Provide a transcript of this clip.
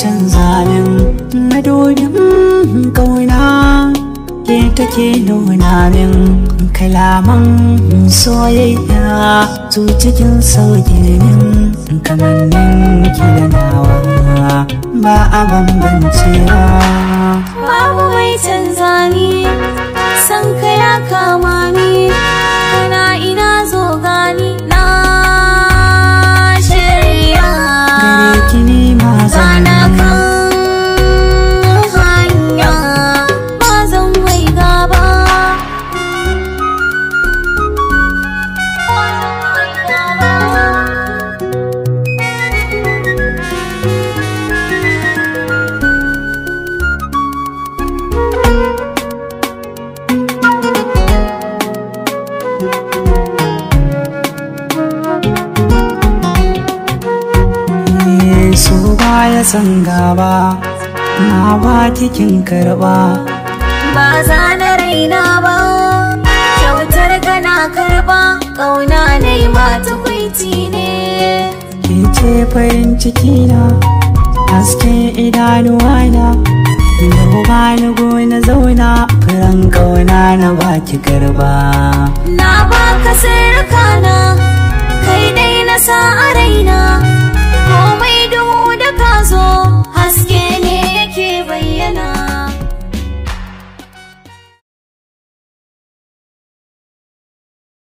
canza min madodin kauna ke take nuna min kalaman soyayya su cikin sauke min kamannin ki da nawa ba a bambancewa babu mai canza ni san ka ya kama ni kana ina zo gani na shirya gare ki ni ma Zana zan kan hanya ba zan mai gaba so baya san gaba na ba kikin karba ba za na raina ba kyautar kana karba ƙauna na yi mata kwaiti ne ke ce farin ciki na hasken idanuwa na yau ba ni gona zauna furan kauna na baki garba na baka sirrika na kai dai na sa a raina